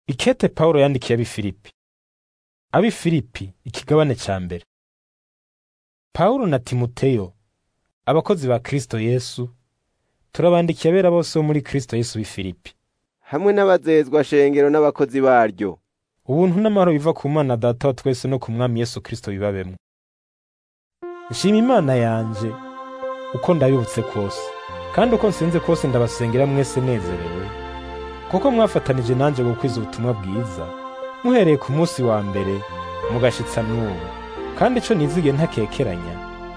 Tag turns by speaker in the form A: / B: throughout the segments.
A: Ikete Pawulo yandikiye ab'i Filipi. Ab'i Filipi ikigabane ca mbere. Pawulo na Timoteyo, abakozi ba Kristo Yesu, turabandikiye abera bose bo muri Kristo Yesu b'i Filipi.
B: hamwe n'abazezwa shengero n'abakozi baryo
A: Ubuntu n'amahoro biva ku Mana Data wa twese no ku Mwami Yesu Kristo bibabemwo. Nshima Imana yanje uko ndabibutse kose, kandi uko nsenze kose ndabasengera mwese nezerewe, kuko mwafatanije nanje gukwiza ubutumwa bwiza, muhereye ku munsi wa mbere mugashitsa n'ubu. Kandi ico nizigiye ntakekeranya,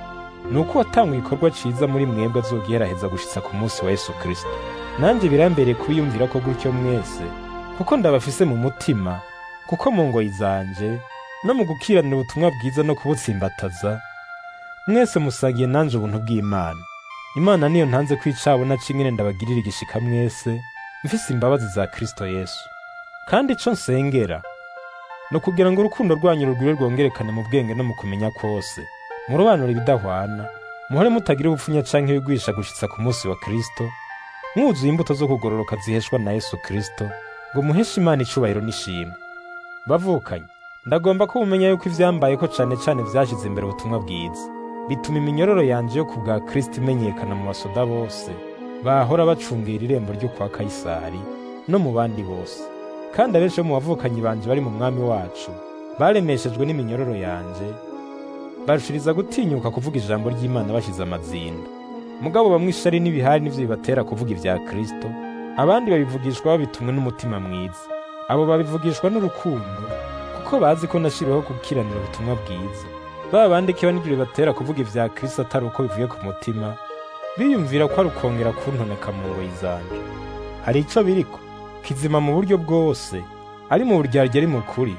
A: ni uko watanga igikorwa ciza muri mwebwe azogiheraheza gushitsa ku munsi wa Yesu Kristo. Nanje birambereye kubiyumvira ko gutyo mwese, kuko ndabafise mu mutima, kuko mu ngoyi zanje no mu gukiranira ubutumwa bwiza no kubutsimbataza mwese musagiye nanje ubuntu bw'Imana. Imana niyo ntanze kwicabona cingene ndabagirira igishika mwese, mfise imbabazi za Kristo Yesu. Kandi ico nsengera ni ukugira ngo urukundo rwanyu rugwire rwongerekane mu bwenge no mu kumenya kwose, murobanure ibidahwana, muhore mutagira ubupfunya canke ibigwisha gushitsa ku munsi wa Kristo, mwuzuye imbuto zo kugororoka ziheshwa na Yesu Kristo, ngo muheshe Imana icubahiro n'ishimwe. Bavukanye, ndagomba ko mumenya yuko ivyambayeko cane cane vyashize imbere ubutumwa bwiza. Bituma iminyororo yanje yo ku bwa Kristo imenyekana mu basoda bose, bahora bacungera irembo ryo kwa Kayisari, no mu bandi bose. Kandi abenshi bo mu bavukanyi banje bari mu mwami wacu, baremeshejwe n'iminyururu yanje, barushiriza gutinyuka kuvuga ijambo ry'Imana bashize amazinda. Mugabo bamwe ishari n'ibihari nivyo bibatera kuvuga ibya Kristo, abandi babivugishwa babitumwe n'umutima mwiza. Abo babivugishwa n'urukundo, kuko bazi ko nashiriweho gukiranira ubutumwa bwiza. Ba bandi kiba nivyo bibatera kuvuga ivya Kristo atari uko bivuye ku mutima, biyumvira ko ari ukongera kuntoneka mu ngoyi zanje. Hari ico biriko, kizima mu buryo bwose, ari mu buryarya ari mu kuri.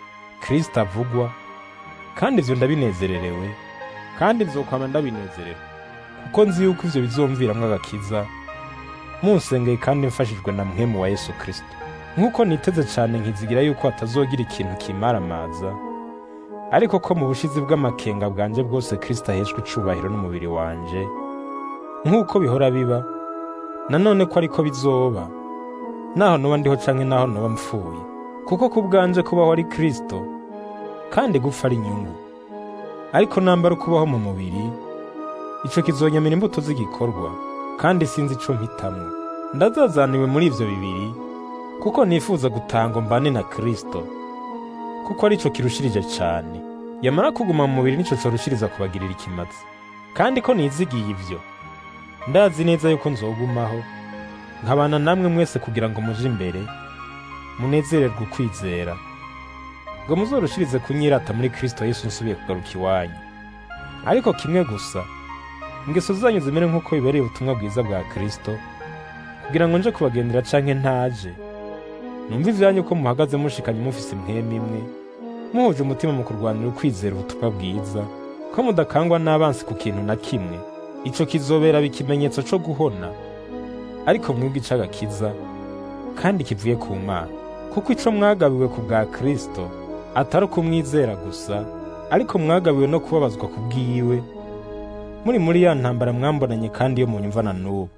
A: Kristo avugwa, kandi ivyo ndabinezererewe, kandi nzokwama ndabinezerewe, kuko nzi yuko ivyo bizomviramwo agakiza, munsengeye kandi mfashijwe na mwemu wa Yesu Kristo. Nk'uko niteze cane nkizigira yuko hatazogira ikintu kimaramaza, ariko ko mu bushizi bw'amakenga bwanje bwose Kristo aheshwa icubahiro n'umubiri wanje, nk'uko bihora biba, nanone ko ariko bizoba, naho noba ndiho canke naho noba mpfuye, kuko ku bwanje kubaho ari Kristo, kandi gupfa ari inyungu. Ariko nambara ukubaho mu mubiri, ico kizonyamira imbuto z'igikorwa, kandi sinzi ico mpitamwo. Ndazazaniwe muri ivyo bibiri, kuko nifuza gutanga mbane na Kristo, kuko arico kirushirije cane. Yamara kuguma mu mubiri nico corushiriza kubagirira ikimazi. Kandi ko nizigiye ivyo, ndazi neza yuko nzogumaho, nkabana namwe mwese kugira ngo muje imbere, munezererwe ukwizera, ngo muzorushirize kunyirata muri Kristo Yesu nsubiye kugaruka iwanyu. Ariko kimwe gusa, ingeso zanyu zimere nk'uko bibereye ubutumwa bwiza bwa Kristo, kugira ngo nje kubagendera canke ntaje, numva ivyanyu ko muhagaze mushikanye mufise impwemu imwe, muhuje umutima mu kurwanira ukwizera ubutumwa bwiza, ko mudakangwa n'abansi ku kintu na kimwe, ico kizobera ikimenyetso co guhona, ariko mwebwe ic'agakiza, kandi kivuye ku Mana. Kuko ico mwagabiwe ku bwa Kristo, atari ukumwizera gusa, ariko mwagabiwe no kubabazwa ku bwiwe, muri muri ya ntambara mwambonanye kandi yo munyumva na n'ubu.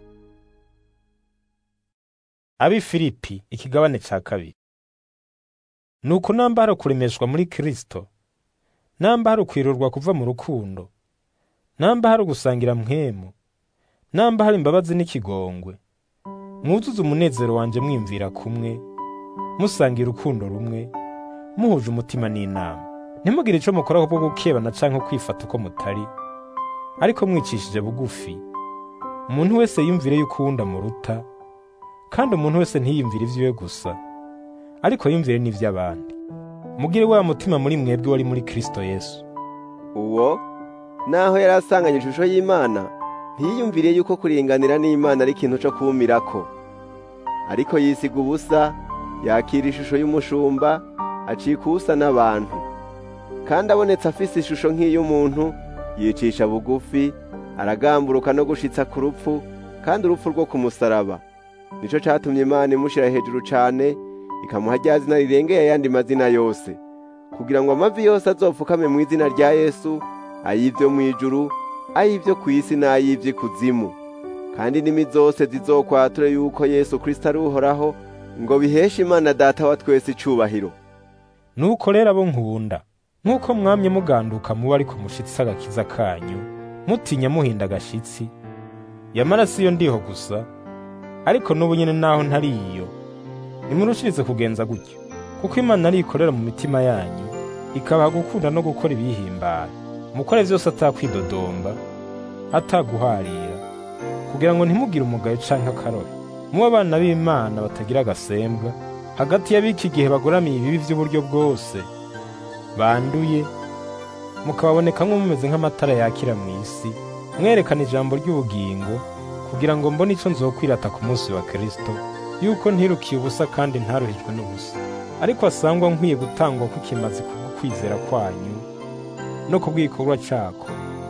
A: Ab'i Filipi ikigabane ca kabiri. Nuko namba hari ukuremeshwa muri Kristo, namba hari ukwirurwa kuva mu rukundo, namba hari ugusangira mpwemu, namba hari imbabazi n'ikigongwe, mwuzuze umunezero wanje mwimvira kumwe, musangira urukundo rumwe, muhuje umutima n'inama. Ntimugire ico mukora kubwo gukebana canke kwifata uko mutari, ariko mwicishije bugufi. Umuntu wese yumvire yuko uwundi amuruta, kandi umuntu wese ntiyiyumvire ivyiwe gusa, ariko yumvire n'ivy'abandi. Mugire wa mutima muri mwebwe wari muri Kristo Yesu.
B: uwo naho yari asanganye ishusho y'Imana ntiyiyumviriye yuko kuringanira n'Imana ari ikintu co kumirako ariko yisiga ubusa yakira ishusho y'umushumba acika ubusa n'abantu kandi abonetse afise ishusho nk'iy'umuntu yicisha bugufi aragamburuka no gushitsa ku rupfu kandi urupfu rwo ku musaraba nico catumye Imana imushira hejuru cane ikamuha rya zina rirengeye ayandi mazina yose kugira ngo amavi yose azopfukame mu izina rya Yesu ay'ivyo mw'ijuru ay'ivyo kw'isi n'ay'ivy'ikuzimu kandi indimi zose zizokwature yuko Yesu Kristo ari uhoraho ngo biheshe imana data wa twese icubahiro
A: nuko rero abo nkunda nk'uko mwamye muganduka muba ariko mushitsi agakiza kanyu mutinya muhinda agashitsi yamara si yo ndiho gusa ariko n'ubu nyine naho ntari iyo nimurushirize kugenza gutyo kuko imana ari ikorera mu mitima yanyu ikabaha gukunda no gukora ibiyihimbara mukore vyose atakwidodomba ataguharira kugira ngo ntimugire umugayo canke akarore muba abana b'imana batagira agasembwa hagati y'abiki gihe bagoramiye ibibi vy'uburyo bwose banduye mukababonekamwo mumeze nk'amatara yakira mu isi mwerekana ijambo ry'ubugingo kugira ngo mbone ico nzokwirata ku munsi wa kristo yuko ntirukiye ubusa kandi ntaruhijwe n'ubusa ariko asangwa nkwiye gutangwa kukimazi kubwo kwizera kwanyu no kubw'igikorwa cako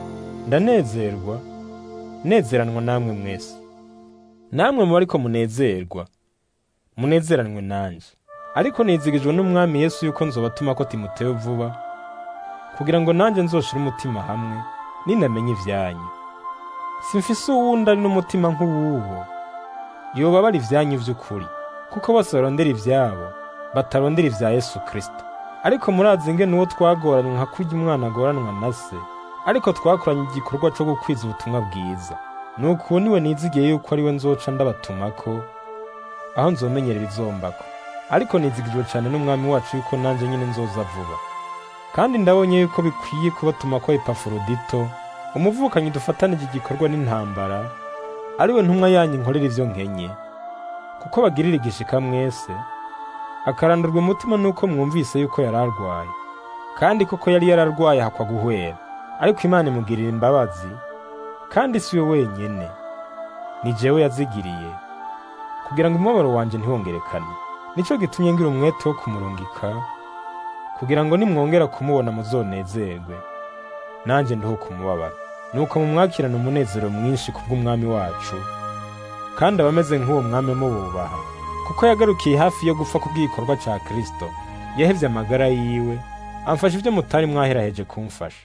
A: ndanezerwa nezeranwa namwe mwese namwe muba ariko munezerwa munezeranwe nanje ariko nizigijwe n'umwami yesu yuko nzobatuma ko timoteyo vuba kugira ngo nanjye nzoshire umutima hamwe ninamenye ivyanyu simfise uwundi ari n'umutima nk'uwuwo yoba bari ivyanyu vy'ukuri kuko bose barondera ivyabo batarondera ivya yesu kristo ariko murazi ingene uwo twagoranywe nka kurya umwana agoranwa na se ariko twakoranye igikorwa co gukwiza ubutumwa bwiza nuko uwo niwe nizigiye yuko ari we nzoca ndabatumako aho nzomenyera ibizombako ariko nizigijwe cane n'umwami wacu yuko nanje nyine nzoza vuba kandi ndabonye yuko bikwiye kubatuma ko epafrodito umuvukanyi dufatanije igikorwa n'intambara ari we ntumwa yanyu nkorera ivyo nkenye kuko bagirira igishika mwese akarandurwa umutima nuko mwumvise yuko yari arwaye kandi koko yari yararwaye hakwa guhwera ariko imana imugirira imbabazi kandi si we wenyene ni jewe yazigiriye kugira ngo umubabaro wanje ntiwongerekane nico gitumye ngira umwete wo kumurungika kugira ngo nimwongera kumubona muzonezerwe nanje ndiho kumubabara nuko mumwakirana umunezero mwinshi kubw'umwami wacu kandi abameze nk'uwo mwami mububaha kuko yagarukiye hafi yo gupfa kubw'igikorwa ca kristo yahevye amagara yiwe amfasha ivyo mutari mwaheraheje kumfasha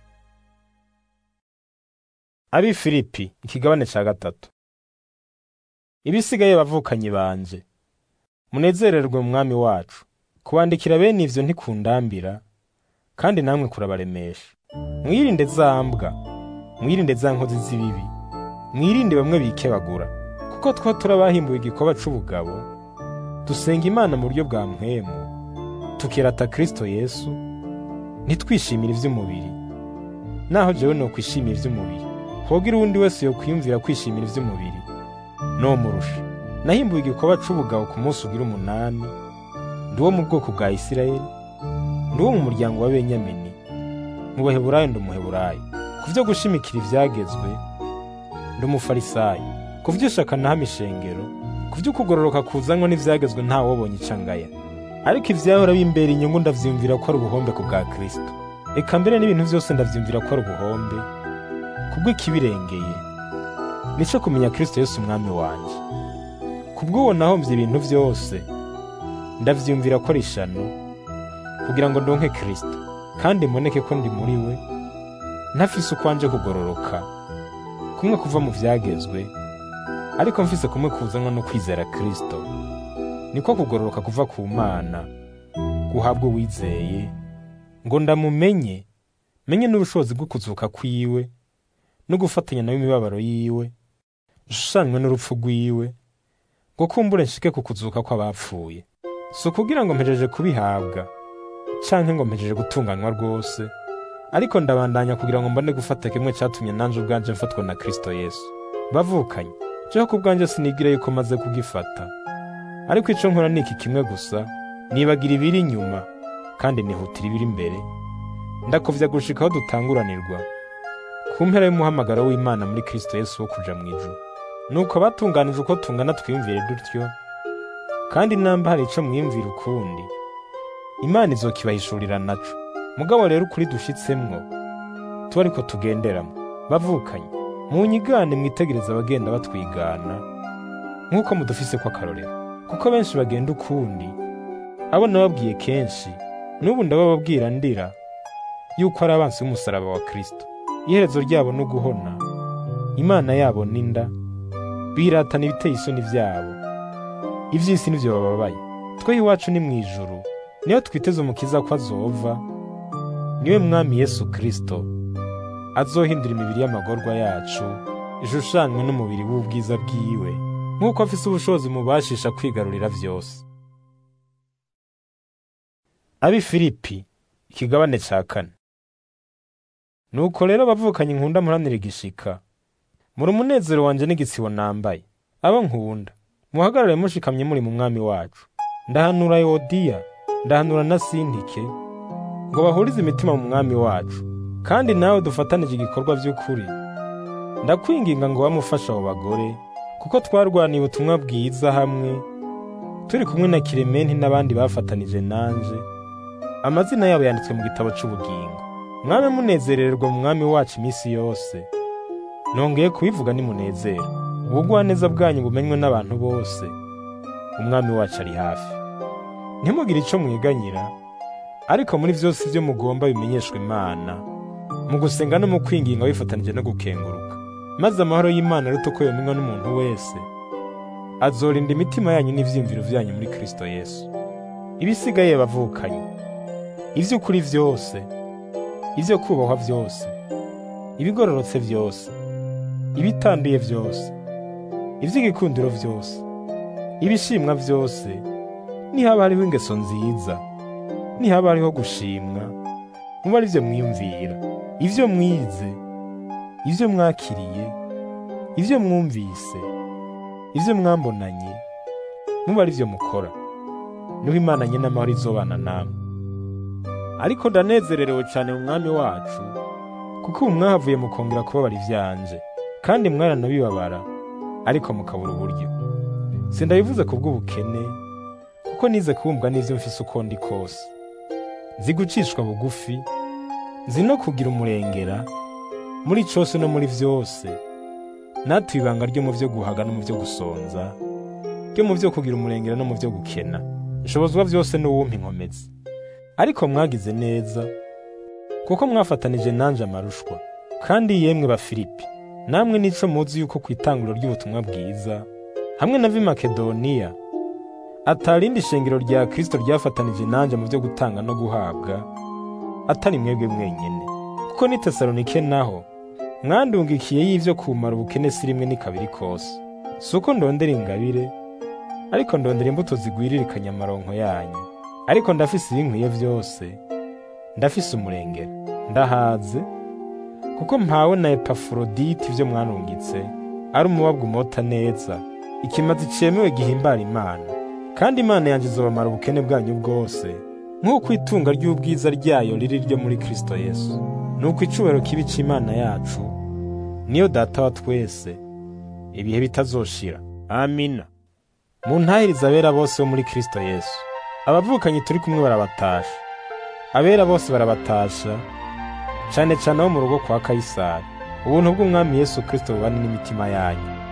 A: abi filipi ikigabane ca gatatu ibisigaye bavukanyi banje munezererwe mu mwami wacu kubandikira bene ivyo ntikundambira kandi namwe kurabaremesha mwirinde za mbwa mwirinde za nkozi z'ibibi mwirinde bamwe bikebagura kuko twa turabahimbuye igikoba c'ubugabo dusenga imana mu buryo bwa mpwemu tukirata kristo yesu ntitwishimire ivy'umubiri naho jewe nokwishimira ivy'umubiri hogira uwundi wese yokwiyumvira kwishimira ivy'umubiri nomurusha nahimbuye igikoba c'ubugabo ku munsi ugira umunani ndi uwo mu bwoko bwa isirayeli ndi uwo mu muryango wa benyamini mu baheburayo ndi umuheburayo ku vyo gushimikira ivyagezwe ndi umufarisayo ku vy'ishaka nahamya ishengero ku vy'ukugororoka kuzanwa n'ivyagezwe nta wobonye icangaya ariko ivyahora bimbera inyungu ndavyiyumvira ko ari ubuhombe ku bwa kristo eka mbere n'ibintu vyose ndavyumvira ko ari ubuhombe kubw'ikibirengeye nico kumenya kristo yesu umwami wanje kubw'uwo nahomvye ibintu vyose ndavyumvira ko ari ishano kugira ngo ndonke kristo kandi mboneke ko ndi muri we ntafise ukwanje kugororoka kumwe kuva mu vyagezwe ariko mfise kumwe kuzanwa no kwizera kristo niko kugororoka kuva ku mana guhabwa uwizeye ngo ndamumenye menye n'ubushobozi bwo kuzuka kwiwe no gufatanya nawe imibabaro yiwe nshushanywe n'urupfu rwiwe ngo kumbure nshike ku kuzuka kw'abapfuye si ukugira ngo mpejeje kubihabwa canke ngo mpejeje gutunganywa rwose ariko ndabandanya kugira ngo mbone gufata kimwe catumye nanje ubwanje mfatwa na kristo yesu bavukanye jeho ku bwanje sinigira yuko maze kugifata ariko ico nkora ni iki kimwe gusa nibagira ibiri inyuma kandi nihutira ibiri imbere ndakovya gushika aho dutanguranirwa ku mpera y'umuhamagaro w'imana muri kristo yesu wo kuja mu ijuru nuko abatunganije uko tungana twiyumvire dutyo kandi namba hari ico mwiyumvira ukundi imana izokibahishurira naco mugabo rero ukuri dushitsemwo tuba ariko tugenderamo bavukanye munyigane mwitegereza abagenda batwigana nk'uko mudufise ko akarorero kuko benshi bagenda ukundi abo nababwiye kenshi n'ubu ndabababwira ndira yuko ari abansi b'umusaraba wa kristo iherezo ryabo no guhona imana yabo n'inda biratana ibiteye isoni vyabo ivy'isi nivyo bababaye twe iwacu ni mu ijuru niyo twiteze umukiza ko azova niwe mwami yesu kristo azohindura imibiri y'amagorwa yacu ishushanywe n'umubiri w'ubwiza bwiwe nk'uko afise ubushobozi mubashisha kwigarurira vyose abi filipi ikigabane ca kane nuko rero bavukanye nkunda muranira igishika muri umunezero wanje n'igitsibo nambaye abo nkunda muhagarare mushikamye muri mu mwami wacu ndahanura yodiya ndahanura na sintike ngo bahurize imitima mu mwami wacu kandi nawe dufatanije igikorwa by'ukuri ndakwinginga ngo wamufasha abo bagore kuko twarwaniye ubutumwa bwiza hamwe turi kumwe na kirementi n'abandi bafatanije nanje amazina yabo yanditswe mu gitabo c'ubugingo mwame munezererwa mu mwami wacu iminsi yose nongeye kubivuga nimunezero ubugwaneza bwanyu bumenywe n'abantu bose umwami wacu ari hafi ntimugire ico mwiganyira ariko muri vyose ivyo mugomba bimenyeshwe imana mu gusenga no mu kwinginga wifatanije no gukenguruka maze amahoro y'imana aruta uko yomenywa n'umuntu wese azorinda imitima yanyu n'ivyiyumviro vyanyu muri kristo yesu ibisigaye bavukanye ivy'ukuri vyose ivyo kubahwa vyose ibigororotse vyose ibitanduye vyose ivy'igikundiro vyose ibishimwa vyose nihaba hariho ingeso nziza nihaba hariho gushimwa muba ari vyo mwiyumvira ivyo mwize ivyo mwakiriye ivyo mwumvise ivyo mwambonanye muba ari vyo mukora niho imana nyene amahoro izobana namwe ariko ndanezererewe cane mu mwami wacu kuko ubu mwahavuye mukongera kubabara ivyanje kandi mwaranabibabara ariko mukabura uburyo sindabivuze ku bw'ubukene kuko nize kubumbwa n'ivyo mfise uko ndi kose nzi gucishwa bugufi nzi no kugira umurengera muri cose no muri vyose natuye ibanga ryo mu vyo guhaga no mu vyo gusonza ryo mu vyo kugira umurengera no mu vyo gukena nshobozwa vyose n'uwumpa inkomezi ariko mwagize neza kuko mwafatanije nanje amarushwa kandi yemwe ba Filipi namwe nico muzi yuko ku itanguro ry'ubutumwa bwiza hamwe na Makedoniya atarindi shengero rya Kristo ryafatanije nanje mu byo gutanga no guhabwa atari mwebwe mwenyene kuko ni Tesalonike naho mwandungikiye y'ivyo kumara ubukene si rimwe ni kabiri kose si uko ndondera ingabire ariko ndondera imbuto zigwiririkanya amaronko yanyu ariko ndafise ibinkwiye vyose ndafise umurengera ndahaze kuko mpawe na Epafroditi ivyo mwanungitse ari umubabwa umota neza ikimazi cemewe gihimbara Imana kandi Imana yanje izobamara ubukene bwanyu bwose nk'uko itunga ry'ubwiza ryayo riri ryo muri Kristo Yesu nuko icubahiro kibi c'Imana yacu niyo data wa twese ibihe bitazoshira amina muntahiriza abera bose bo muri Kristo Yesu abavukanyi turi kumwe barabatasha abera bose barabatasha cane cane abo mu rugo kwa Kayisari ubuntu bw'umwami Yesu Kristo bubane n'imitima yanyu